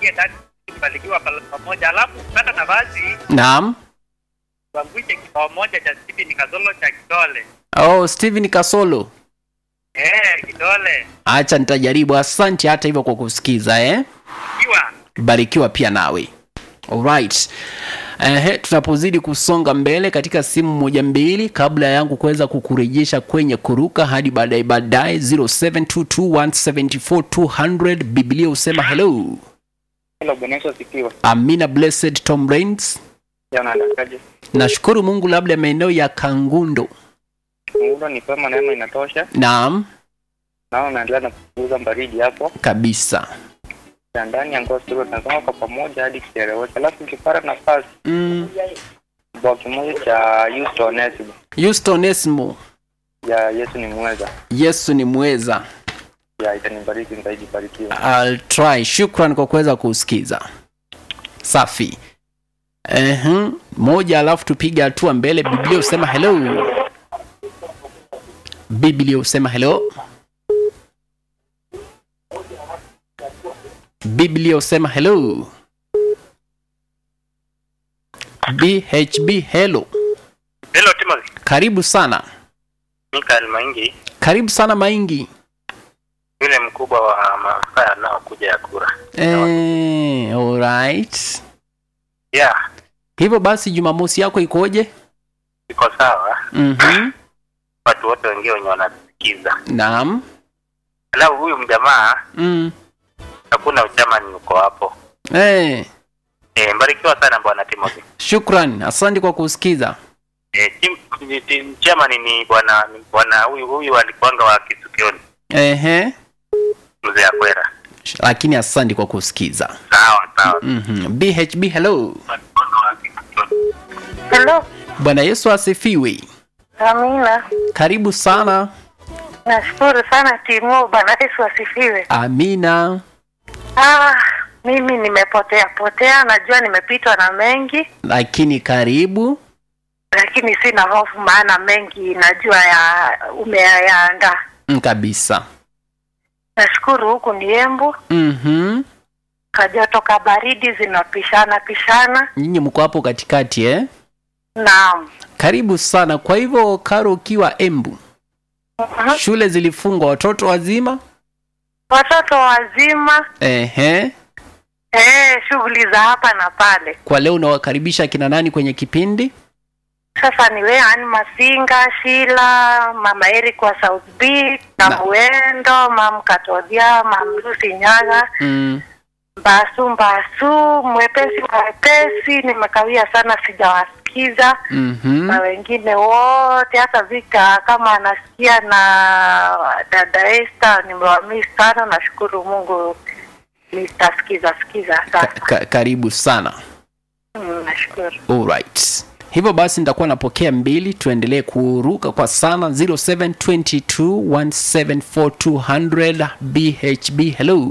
waingie ndani kubarikiwa pal- pamoja, alafu pata nafasi naam tuangushe kibao moja cha Stephen Kasolo cha kidole. oh steven kasolo Eh, kidole acha nitajaribu asante hata hivyo kwa kusikiza eh? kiwa barikiwa pia nawe alright Ehe, tunapozidi kusonga mbele katika simu moja mbili kabla yangu kuweza kukurejesha kwenye kuruka hadi baadaye baadaye 0722174200 biblia husema hello Hello, Bwana Yesu asifiwe. amina blessed tom rains Jana ndakaje? nashukuru mungu labda maeneo ya kangundo Mungu ni pema, neema inatosha. naam Nao naendelea na kupunguza baridi hapo. kabisa Na ndani ya ngozi tuko tunasoma kwa pamoja hadi kieleweke. Alafu nikipata nafasi mm. kibao kimoja cha Houston Onesimo houston esmo ya Yesu ni mweza. yesu ni mweza Ya itanibariki nitaiji barikiwa. I'll try. Shukran kwa kuweza kusikiza. Safi. Ehe, moja alafu tupige hatua mbele. Biblia husema hello. Biblia husema hello. Biblia husema hello. BHB hello. Hello Timothy. Karibu sana. Mikael Maingi, Karibu sana Maingi. yule mkubwa wa maafisa yanayokuja ya kura. Eh, alright. Yeah, Hivyo basi Jumamosi yako ikoje? iko sawa. Mhm. Watu wote wengine wenye wanasikiza. Naam. Alafu huyu mjamaa Mm. hakuna uchamani uko hapo. Eh, Eh, mbarikiwa sana bwana Timothy. shukran. Asante kwa kusikiza. Eh, tim, ni- tim, chairman ni bwana ni bwana huyu huyu alikuanga wa Kisukioni, Ehe. mzee Akwera. Lakini asante kwa kusikiza. Sawa sawa. Mhm. BHB hello. Alikuanga wa Kisukioni. Hello, Bwana Yesu asifiwe. Amina. Karibu sana. Nashukuru sana Timo, Bwana Yesu asifiwe. Amina. Ah, mimi nimepotea potea, najua nimepitwa na mengi, Lakini karibu. lakini sina hofu, maana mengi najua ya umeyaandaa. Mm, kabisa. Nashukuru huku ni Embu, Mhm. kajoto ka baridi zinapishana pishana. Nyinyi mko hapo katikati eh? Naam. Karibu sana. Kwa hivyo Karo ukiwa Embu, Mhm. shule zilifungwa watoto wazima? Watoto wazima, Ehe. eh, shughuli za hapa na pale. Kwa leo unawakaribisha kina nani kwenye kipindi? Sasa ni wewe Ani Masinga, Shila, Mama Eric wa South B, na Na- Muendo, Mam Katodia, Mam Lucy Nyaga, Mm. Mbasu Mbasu, mwepesi mwepesi, nimekawia sana sijawasikiza Mhm. na wengine wote, hata Vika kama anasikia na dada Esther, nimewamisi sana. Nashukuru Mungu nitasikiza sikiza Ka- sasa. ka- karibu sana. Mm, nashukuru. Alright. Hivyo basi nitakuwa napokea mbili, tuendelee kuruka kwa sana 0722174200 BHB. Hello.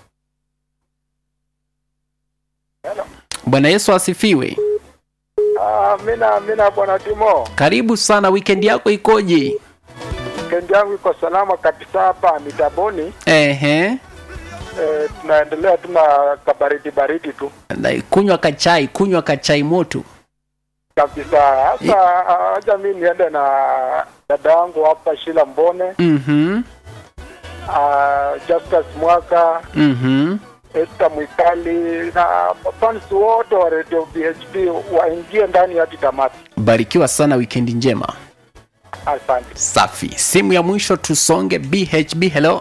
Bwana Yesu asifiwe. Amina, amina bwana Timo. Karibu sana, weekend yako ikoje? Kendi yangu iko salama kabisa hapa mitaboni. Ehe. E, tunaendelea tuna kabaridi baridi tu Na Kunywa kachai, kunywa kachai moto. kabisa. Hasa haja mi niende na dada yangu hapa Shila Mbone, Mhm. uh, Justus Mwaka, Mhm. Esther Mwikali na fans wote wa Radio BHP waingie ndani hadi tamati. Barikiwa sana, weekend njema. Asante. Safi. Simu ya mwisho tusonge. BHB, hello.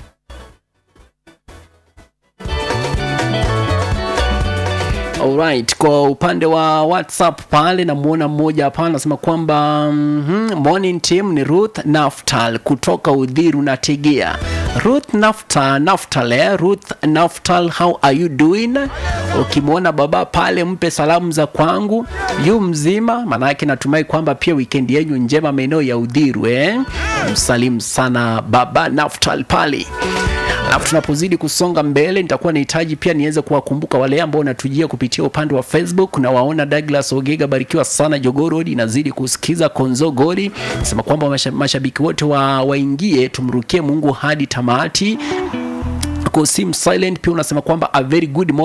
Alright, kwa upande wa WhatsApp pale namuona mmoja hapa anasema kwamba mm morning team ni Ruth Naftal kutoka Udhiru na Tegea. Ruth Naftal, Naftal, eh? Ruth Naftal, how are you doing? Ukimwona baba pale mpe salamu za kwangu, yu mzima, maanake natumai kwamba pia weekend yenyu njema maeneo ya Udhiru eh? Msalimu sana baba Naftal pale. Alafu tunapozidi kusonga mbele, nitakuwa nahitaji pia niweze kuwakumbuka wale ambao wanatujia kupitia upande wa Facebook. Na waona Douglas Ogega, barikiwa sana. Jogorodi inazidi kusikiza Konzo Godi nasema kwamba masha- mashabiki wote wa, waingie tumrukie Mungu hadi tamati. Kosim Silent pia unasema kwamba a very good morning